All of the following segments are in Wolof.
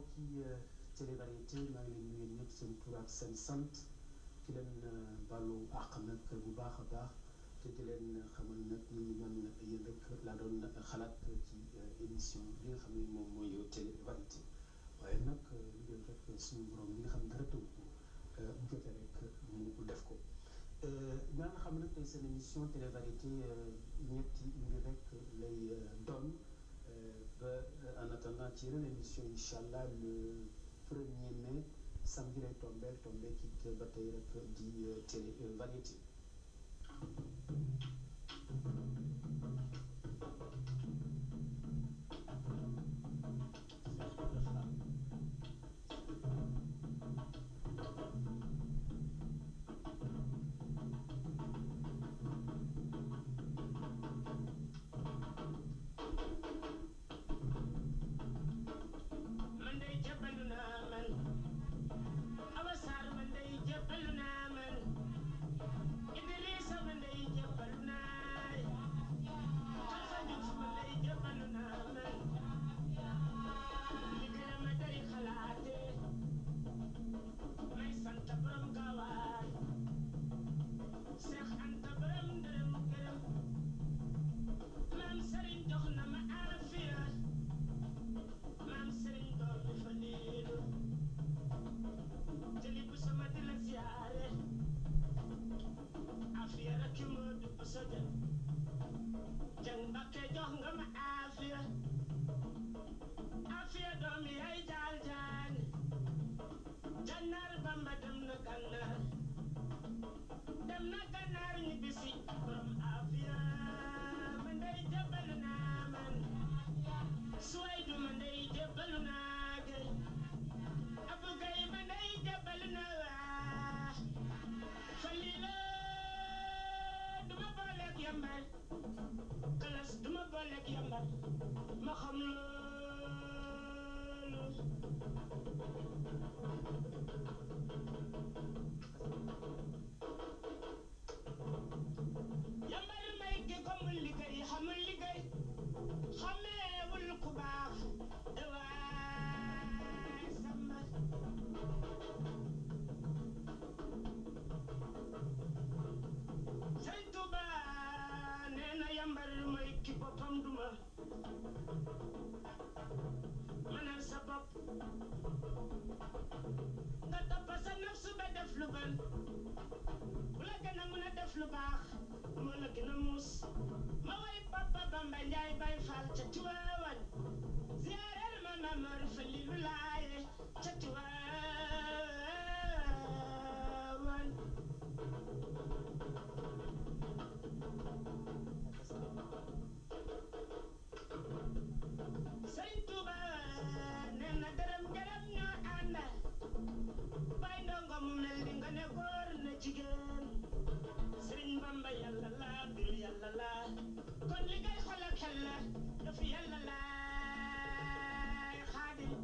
mbokki télévariété maa ngi leen nuyu ñëpp seen tur ak seen sant di leen baalu àq nag bu baax a baax te di leen xamal nag ni ñu man yéen rek laa doon xalaat ci émission bi nga xam ne moom mooy télévariété waaye nag lu doon rek suñu borom bi nga xam ne dara tënk ko bu jotee rek mu def ko. ñaa nga xam ne nag tey seen émission télévariété ñetti mbir rek lay doon ba en attendant ci yeneen émission incha allah le premier mai samedi lay tombeel tombee kii ba tey rek di télévariété. man day jébbalu naa man Awa Sarr man day jébbalu naa man Idrissa man day jébbalu naa Alpha Diouf man day jébbalu naa man liggéey ma day xalaate may sant borom gaawaan Seex Anta borom dërëm gërëm maam Serigne jox na ma aafiya maam Serigne doom bi fa liilu jëli bu sama di la ziyaare afiya rek ki moo du bu sa jël jëng bakke jox nga ma afiya afiya doom yaay jaal jaan jannaar bamba dem na gannaar dem na gannaar ñibbisi borom afiya man day jébbalu naa man suway du ma ndey jébbalu naa gay abu gay ma ndey jébbalu naa waa falila du ma booleeg yambal kalas du ma booleeg yambal ma xam loolu yambal may gi ko mu liggéey xamul liggéey xameewul ku baax waay sama Sëriñ Tuuba nee na yambar mooy ki boppam duma mënal sa bopp nga topp sa nafsu ba def lu bon bu la gën a mën a def lu baax moo la gën a muus ma way papa Bamba Njaay bay fal ca Tiwaawan ziyaareel ma Mamar Falilu Laaye ca Tiwaawan Sëriñ Tuuba nee na dërëm gërëm ñoo ànd bay ndongo mu mel ni nga ne góor na jigéen Sëriñ Bamba yàlla la biru yàlla la kon li ngay xol ak xel la dafa yàlla la xaadim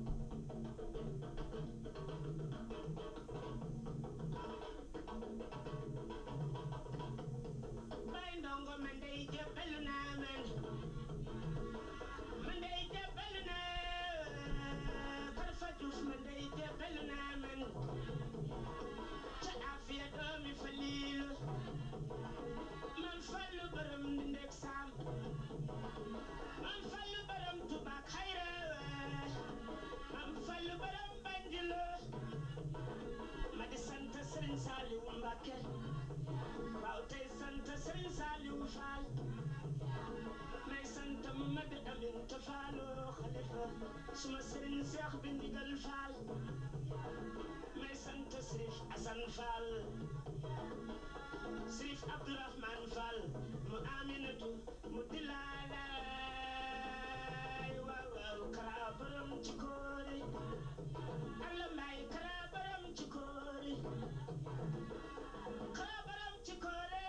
bay ndongo man day jébbalu naa man man day jébbalu naa Karfa Diouf man day jébbalu naa man ca afiya doomi Faliilu man fallu borom di ndek saam man fallu borom tubaak xayra man fallu borom banjilo ma di sant Sëriñ Saaliwu Mbàkke waaw tey sant Sëriñ Saaliwu Faal may sant Mamadu Aminta Faaloo xalifa suma sëriñ Seex bi ndigal Faal may sant Sërif Asan Faal Sërif Abdourahman Fall mu Aminatu mu dilaalaay waaw waaw kara borom ci koori Allah may kara borom ci koori kara borom ci koori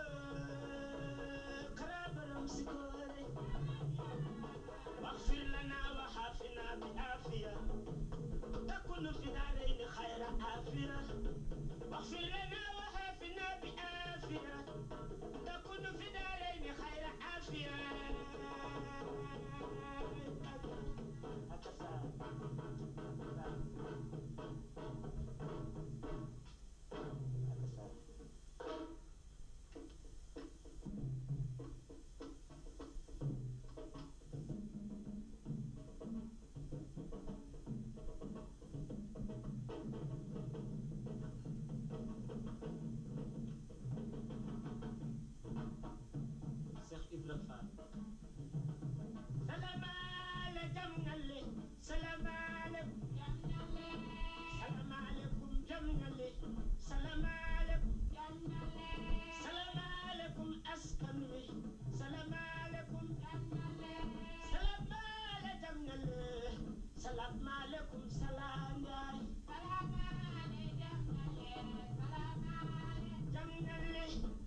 kara borom ci koori واغفر لنا وحافنا بعافية تكون في دارين خير عافية واغفر لنا وحافنا بعافية تكون في دارين خير عافية هكذا Cheikh Ibra Fall Salamaale jam ñalle salamaalekum salamaalekum jam ñalle salamaalekum salamaalekum askan wi salamaalekum salamaale jam ñalle salamaalekum salaam yaay jam ñalle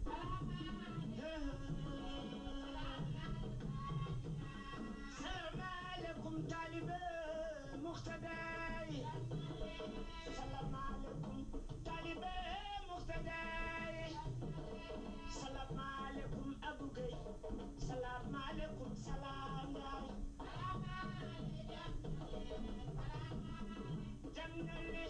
salaamaaleykum taalibe muxtadaay salaamaaleykum taalibe muxtadaay salaamaaleykum Abu Gay salaamaaleykum salaam yaay jannale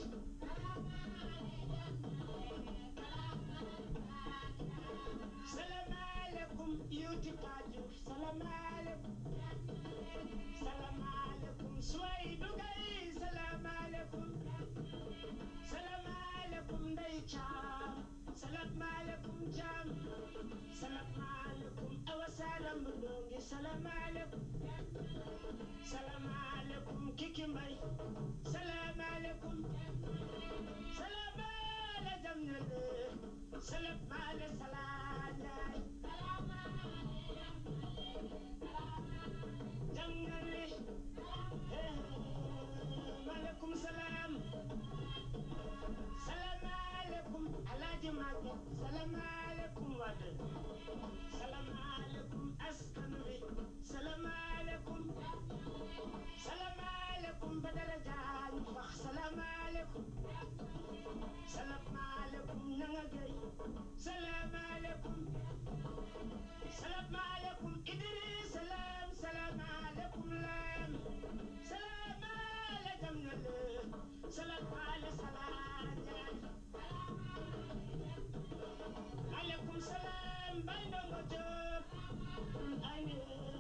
salaamaaleykum yuuti kaaju salaamaaleykum salaamaaleykum Suwaydu Gay salaamaaleykum salaamaaleykum Ndey Caam salaamaaleykum Caam salaamaaleykum Awa Salam Ndongi salaamaaleykum salaamaaleykum Kiki Mbay salaamaaleykum salaamaale jam ñale salaamaale salaam yaay jam ñale maaleykum salaam salaamaaleykum alaaji Maguette salaamaaleykum Wade salaamaaleykum askan wi salaamaaleykum salaamaaleykum Badara Jaañ wax salaamaaleykum salaamaaleykum Ñanga Gay salaamaaleykum salaamaaleykum Idris salaam salaamaaleykum Lam salaamaale jam ñale salaamaale salaam jaay maaleykum salaam Bay Ndongo Jóob ay ne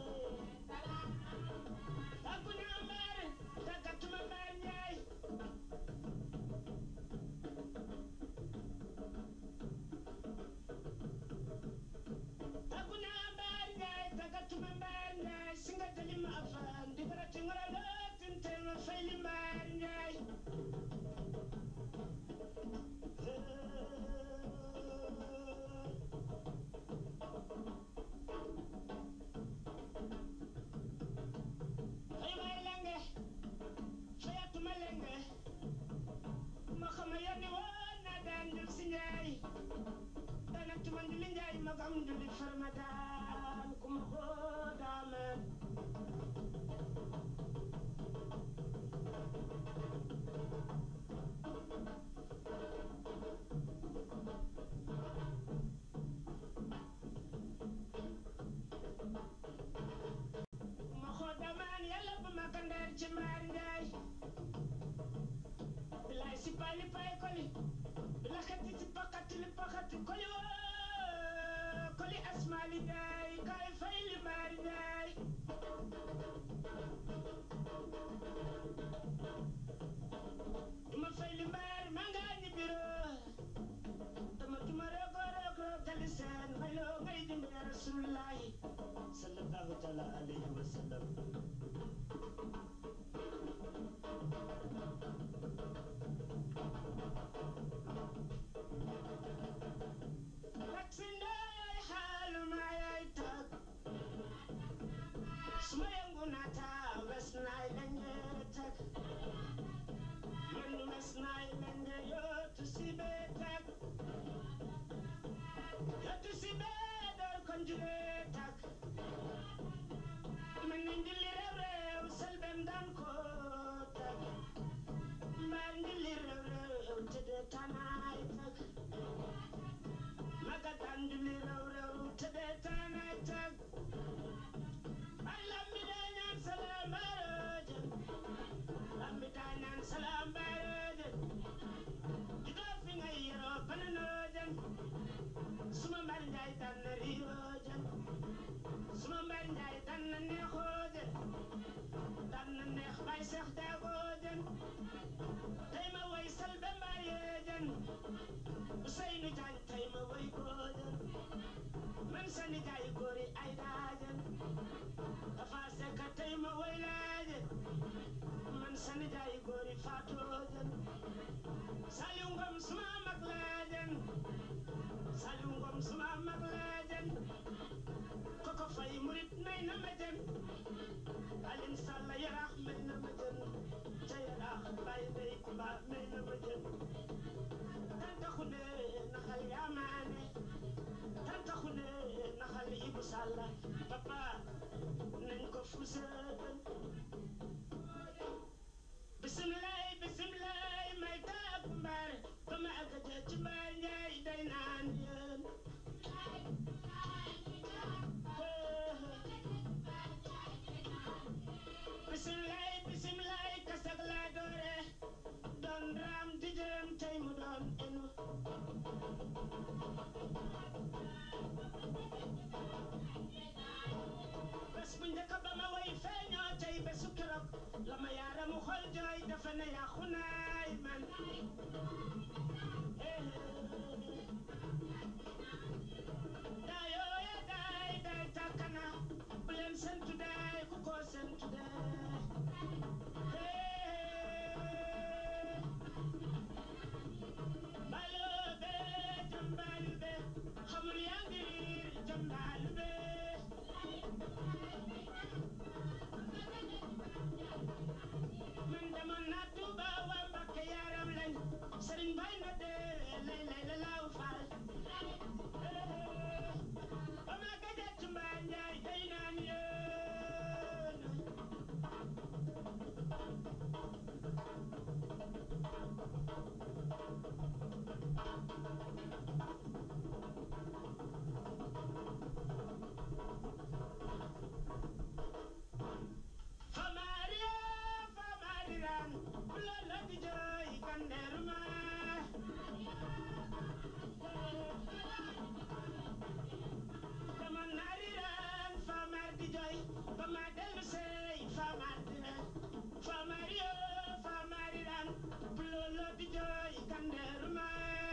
tàggu naa mbaar tàggatuma mbaar Njaay tàggu naa mbaar Njaay tàggatuma mbaar Njaay si nga tali ma afaan di barati ngora lootin te ma fay li mbaar Njaay fay may lenge fayatuma lenge ma xama yónni woon naa daan jël si Njaay dana tuma njuli Njaay magam njuli farma daan ku ma koo daamee ma xoo damaan yàlla bu ma kandeer ci mbaar Njaay bilaay si pali pay koli bila xeti si pakati li pakati koli woo koli asmaali Njaay kaay fay li mbaar Njaay duma fay li mbaar maa ngaa ñi biro dama duma rogo rogo tali seen mayloo ngay dimbale rasulullahi sallallahu taala alayhi wa sallam taksi ndooy xaalu maa yaay tag suma yëngu naata wes naay lenge tag man wes naay lenge yootu si bee tag yootu si bee door kon julee tag man ni njilli rew rew selbem daan ko tag mbaa njilli rew rew tëddee tanaay tag maga daan njilli rew rew tëddee tanaay tag ay lambi daa ñaan salaam baarooje lambi daa ñaan salaam baarooje dan na neexooje dan na neex bay seex daagoojen tey ma way salbe mbayeejen Useynu Jaañ tey ma way goojen man sa nijaay góori ay daajen dafa sekk tey ma way laaje man sa nijaay góori faatoojen Saliw Ngom suma mag laajen Saliw Ngom suma mag laajen koko fay murit may na ma jen Alin Salla yaraax may na ma jen ca yaraax bay ndey kumba may na ma jen tanta xune naxal yaamaane tanta xune naxal Ibu Salla papa nañ ko fuseetal bisimilaay bisimilaay may taabu mbaare ba ma àgg jee ci mbaar njaay day naan yéen bisimilaay bisimilaay kasak laa doore doon raam di jëm tey mu doon enu bés bu njëkk ba ma way feeñoo tey bésu keroog la ma yaaramu xol jooy dafa ne yàqu naay man daayoo ya daay daay tàkkana bu leen sentu daay ku ko sentu daay baloo bee jambaalu bee xamul yaa ngi riir jambaalu bee man demoon naa Tuuba waa Mbàkke yaaram lañ sëriñ bay na dee lay lay la laaw faal ba ma gëjee ci mbaa njaay day naan yéen Famaria, famariran, lolo di joy kanderma. Famanariran, famar di joy, famadel say, famar diran. Famario, famariran, lolo di joy kanderma.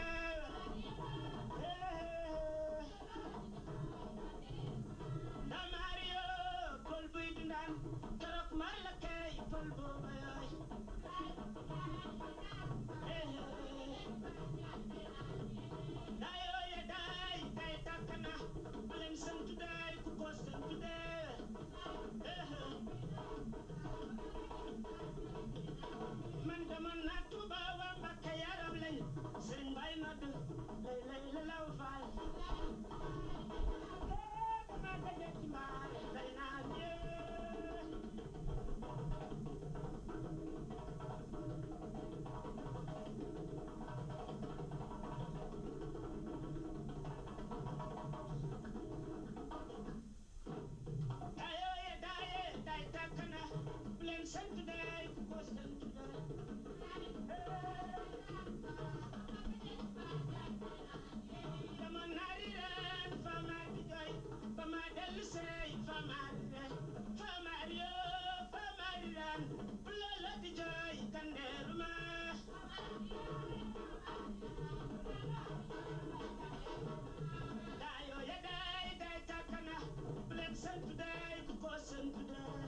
Damario, pol buy dundan, keroog mar la kay pol booba yooy. Daayoo ya daay, daay tàkk na, bu leen santu daay, ku ko santu dee. Man demoon naa Tuuba waa Mbàkke yaram lañ, sëriñ Baay nodd, lay lay la law faal. Dama daje ci mbaar, day naan yee. Daayoo ya daaye, daay tàkk na, bu leen sant daay, ku ko sant daay. Dama naari ren, famaar di jooy, ba ma dellu seey, famaar ren, famaar yoo, famaar ren, bu loola di jooy, kandeeru ma. Daayoo ya daay, daay tàkk na, bu leen sant daay, ku ko sant daay.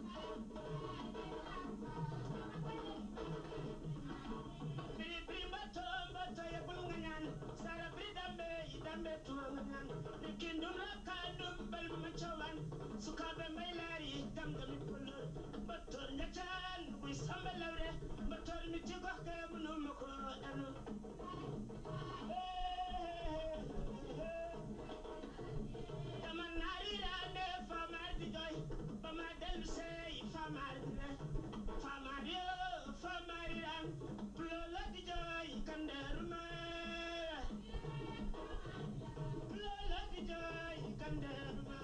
Biri biri mbato mbato ya bul nga ñaan sara biri dambe yi dambe tuwa nga ñaan Niki ndum la kandum bel ma cawan sukabe mbay laari dam dami polo mbator ñacaan buy samba lawre mbator mi ci gox ga munu ma ko anu dama naari raande famar di joy ba ma dellu sey famar di re famar yo famar ran pulola di joy kanderu ma pulola di joy kanderu ma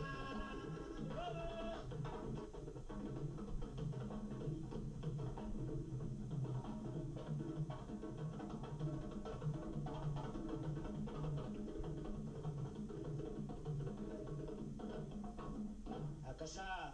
akasa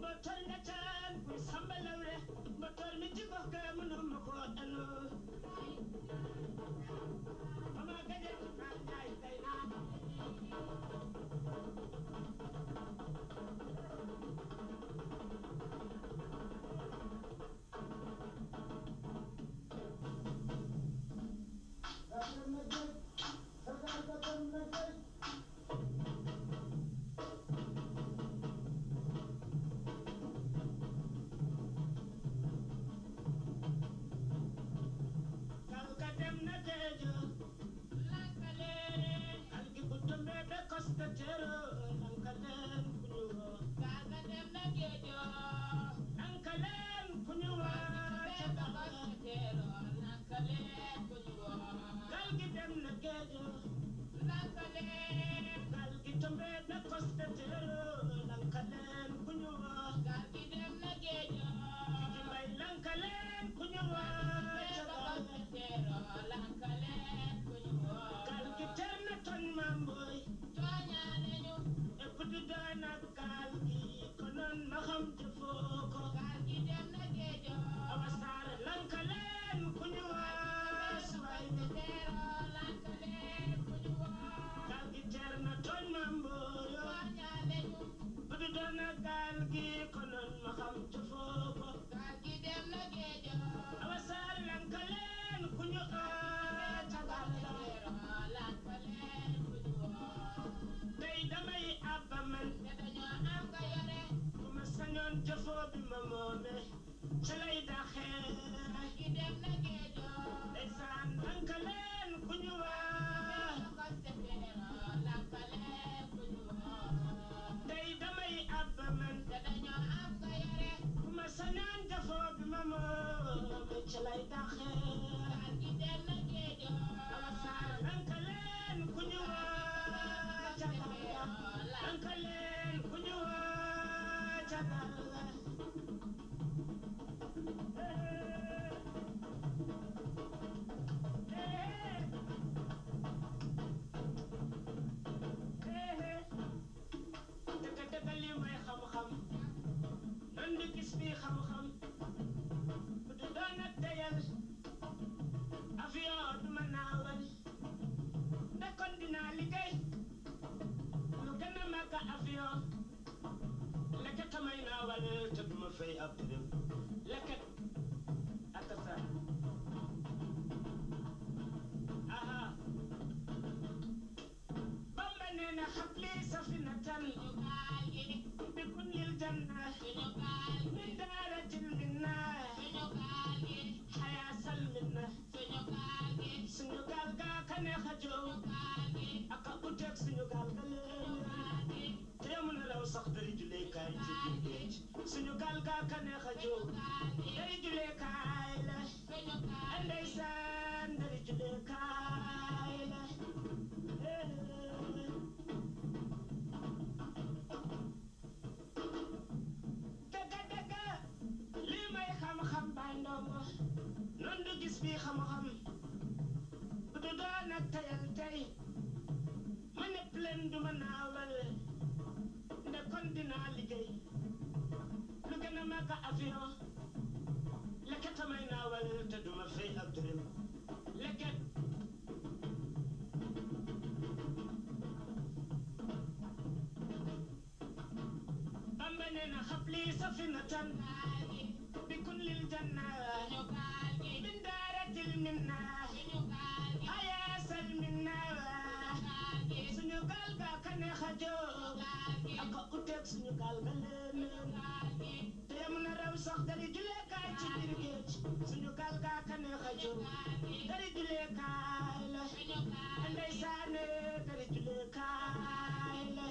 mbotor nga caan kuy samba lawre mbotor mi ci gox ga mënuma ko enu mama gaje naa jaay tey naa Kal ka dem na geejo lankaleen kal gi bu tumbe be kosta tero lankaleen ku ñu woo kal ka dem na geejo lankaleen ku ñu woo ca kosta tero lankaleen ku ñu woo kal gi dem na geejo lankaleen kal gi tumbe be kosta tero lankaleen ku ñu woo kal gi dem na geejo gi mbay lankaleen ku ñu woo ca kosta tero lankaleen ku ñu woo kal gi ter na ton mamboy tooñaane ñu e putu doon ak gaal gi konoon ma xam jëfoo ko gaal gi dem na geejo awa saar lankaleen ku ñu waas waay te teeroo lankaleen ku ñu waas gaal gi ter na tooñ ma mbooyo tooñaane ñu putu doon ak gaal gi konoon ma xam jëfoo ko gaal gi dem na geejo awa saar lankaleen ku ñu waas ca gaal la lankaleen ku ñu waas tey damay abba man te dañoo am nga yore bu ma sañoon jëfoo bi ma moome ca lay daxee gi dem na geejo ndeysaan lanka leen ku ñu waa tey damay abba man te dañoo am nga yore bu ma sañoon jëfoo bi ma moome ca lay daxee gi dem na geejo alasaan lanka leen ku ñu waa ca lanka leen ku ñu waa ca dëgg dëgg li may xam-xam nan di gis bi xam-xam bu du doon a teyal avion du ma naawal ndekkoon dinaa liggéey lu gën a màgg avion leket may naawal te du ma fay ab dërëm leket ak sa aha bamba nee na xabli safinatan bi kun lil janna min daaratil minna xayaasal minna suñu gaal gaa ka neex a jow ak a uteeg suñu gaal ga leen te mu ne raw sax dari juleekaay ci biir géej suñu gaal gaa ka neex a jow dari juleekaay la ndeysaan dari juleekaay la dëgga dëgga lii may xam-xam baay ndongo noon du gis bi xam-xam bu du doon ak tayal tey ma nepp leen du ma naawal nde kon dinaa liggéey lu gën a màgg avion leket a may naawal te du ma fay ab dërëm leket Bamba nee na xabli safinatan bi kun lil janna min daaratil minna hayaasal minna suñu gaal ga ka neex a jóg ak a uteeg suñu gaal ga leen te yam na raw sax dari juleekaay ci biir géej suñu gaal ga ka neex a jóg dari juleekaay la ndeysaane dari juleekaay la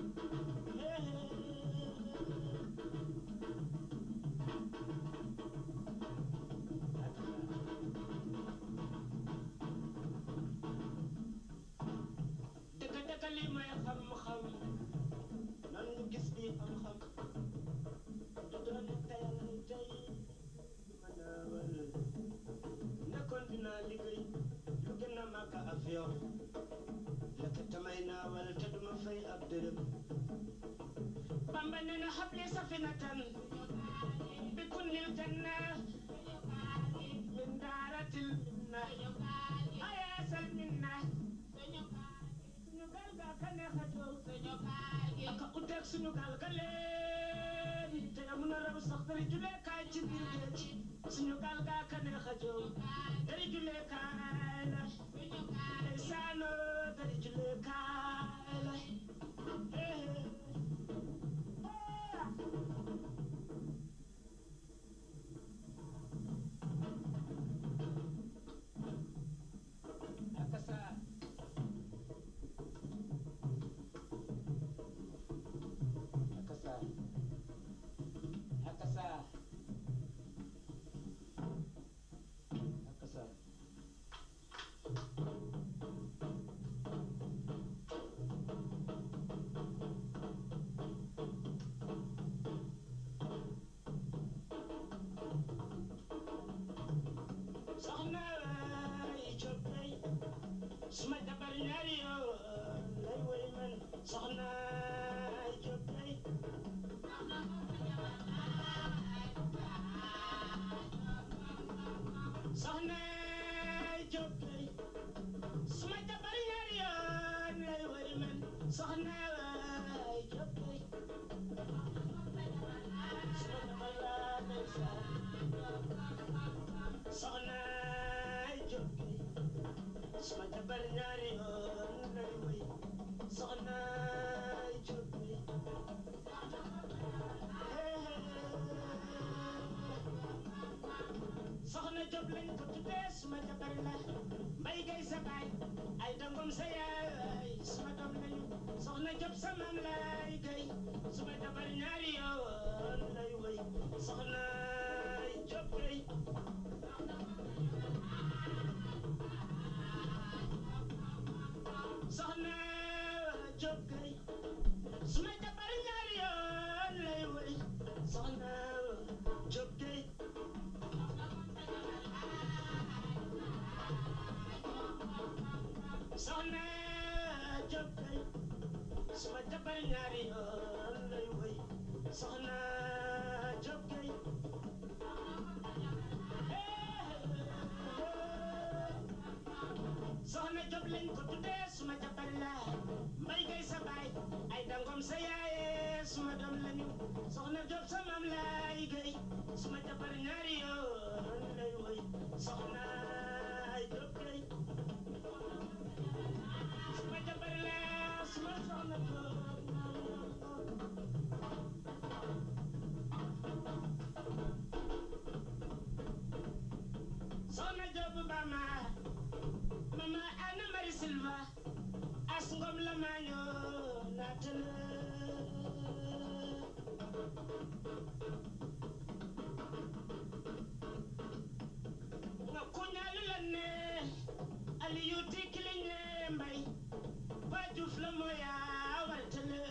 dëgg dëgg li may xam-xam nan nga gis bi xam-xam du doon tayal tey du ma naawal nekkoon dinaa liggéey lu gën a màgg avion lekk tamay naawal te duma fay ab dërëm Bamba nee na xabli safinatan bi kunnil janna min daaratil minna ayaasal minna suñu gaal gaa ka neex a toog aka uteeg suñu gaal ga leen te amun a raw sax dari julee kaay ci biir géej suñu gaal gaa ka neex a jóg dari julee kaay la ndeysaan dari julee kaay la eh, eh. akasa akasa akasa akasa soxna yi coppey suma jabar ñaari yoo lay woy man soxna yi coppey soxna yi coppey suma jabar ñaari yoo lay woy man soxna yi coppey suma jabar laa ndeysaan soxna yi coppey suma jabar ñaari yoon lay woy soxna yi coppey soxna Job lañ ko tuddee suma jabar la mbay gay sa baay ay dangom sa yaay suma doom lañu soxna Job sa maam lay gay suma jabar ñaari yoon lay woy soxna Job gay soxna Job gay suma jabar ñaari yoon lay woy soxna Job gay soxna Job gay suma jabar ñaari yoon lay woy soxna Job gay soxna Job lañ ko tuddee suma jabar la mbay gay sa baay ay dangom sa yaaye suma doom lañu soxna Job sa maam lay gay suma jabar ñaari yoon lay woy soxna Job gay suma jabar la suma soxna Job soxna Job bama mama Anna Marie Silva as ngom la maño natana nga kuñalu la ne Aliyu tikili ne mbay ba Juuf la moya waltale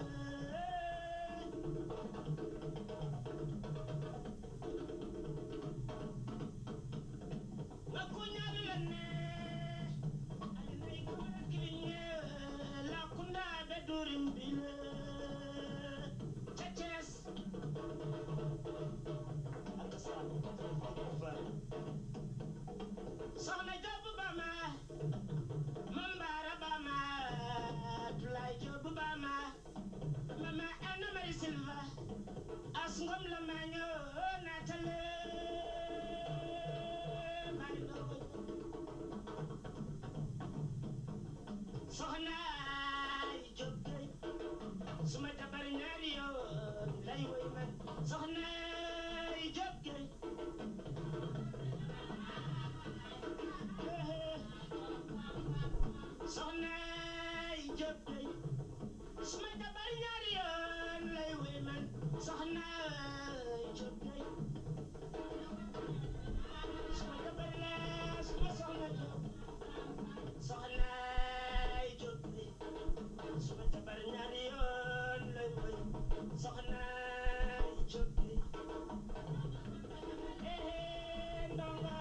nga kuñalu la ne alinay kora kiliñe la kunda be durim bile ca Cees ak sa soxna Joob Bama Mambara Bama Tulay Joob Bama Mama Anna Marie Silva as ngom la maño natale mari dogo soxna yi Joob gay suma jabar ñaari yoon lay woy man soxna yi Joob gay soxna yi Joob gay suma jabar ñaari yoon lay woy man soxna yi Joob gay suma jabar la suma soxna Joob soxna yi Joob gay suma jabar ñaari yoon lay woy soxna yi Joob gay eh ndonga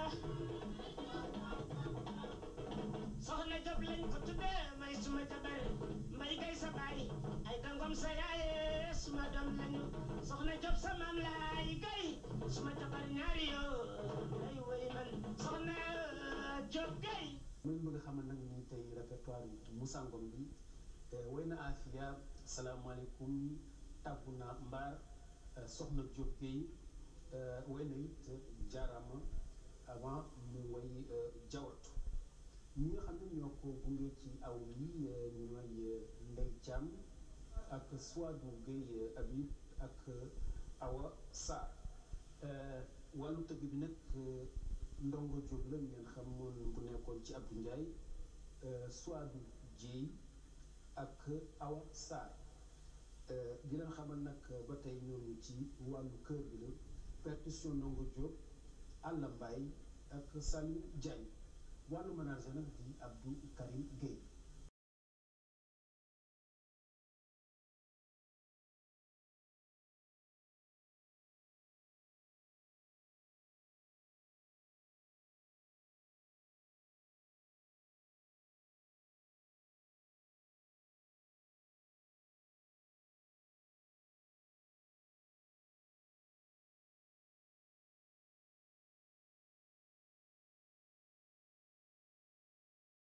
soxna Job lañ ko tuddee may suma jabar may gay sa baay ay dangom sa yaaye suma sama doom lañu soxna Diop sama laay gay suma jabar ñaari yoo lay woy man soxna Diop gay muy bëgg a xamal nag ni tey répertoire Moussa Ngom bi woy na Afia salaamaaleykum tàggu naa mbaar soxna Diop Gueye woy na it jaarama avant mu woy jawatu ñi nga xam ne ñoo ko gunge ci aw yi ñooy Ndey Thiam ak Souadou Gueye Habib ak Awa Sarr wàllu tëgg bi nag ndongo Diop la ngeen xamoon bu nekkoon ci Abdou Ndiaye Souadou Dieye ak Awa Sarr di leen xamal nag ba tey ñoom ci wàllu kër bi la percussion ndongo Diop Alla Mbaye ak Saliou Diagne wàllu manager nag di Abdou Karim Gueye